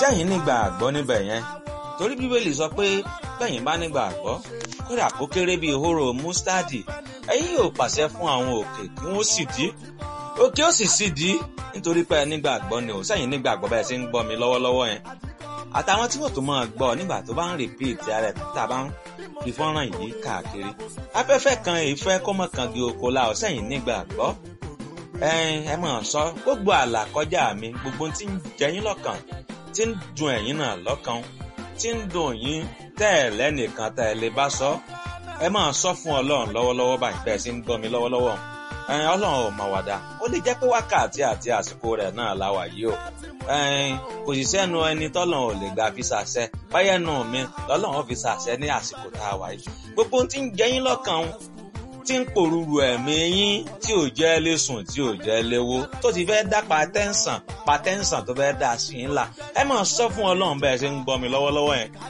sẹ́yìn nígbà àgbọ́ níbẹ̀ yẹn torí bíbélì sọ pé bẹ́yìn bá nígbà àgbọ́ kódà kó kéré bíi hóró mustadi ẹ̀yin yóò pàṣẹ fún àwọn òkè kí wọ́n sì dí òkè ó sì sì dí nítorí pé nígbà àgbọ́ ni ò sẹ́yìn nígbà àgbọ́ bẹ́ẹ̀ ṣe ń gbọ́ mi lọ́wọ́lọ́wọ́ yẹn àtàwọn tí wọ́n tó máa gbọ́ nígbà tó bá ń rìpíìtì ara ẹ̀ tá a bá ń fi fọ́nrán yìí káàkiri afẹ́fẹ́ kan ìfẹ́ kọ́mọ kan di oko la ọ̀ sẹ́yìn nígbà àgbọ́ ẹ mọ̀ sọ gbogbo àlà kọjá mi gbogbo tí ń jẹyín lọ́kàn tí ń dùn ẹ̀yin náà lọ́kàn tí ń dùn yín tẹ́ ẹ̀ lẹ́nìkan tẹ́ ẹ lè bá sọ ẹ máa sọ fún ọlọ́run lọ́wọ́lọ́wọ́ báyìí bẹ́ẹ̀ sì ń gbọ́ mi lọ́wọ́lọ́wọ́ ọlọ́run ò mà wàdà ó lè jẹ́ pé wákàtí àti àsìkò rẹ̀ náà la wà yìí o kò sì sẹ́nu ẹni tọ́lọ́run ò lè gbà fi ṣàṣẹ báyẹn nù mí lọ́lọ́run fi ṣàṣẹ ní àsìkò tá a wà yìí gbogbo tí ń jẹyín lọ́kàn tí ń pòrúurú ẹ̀mí yín tí ò jẹ́ lé sùn tí ò jẹ́ léwó tó ti fẹ́ dá patẹ́ǹsàn patẹ́ǹsàn tó fẹ́ dá sí yín là ẹ máa sọ fún ọlọ́run bẹ́ẹ̀ ṣe ń gbọ́ mi lọ́wọ́lọ́wọ́ yẹn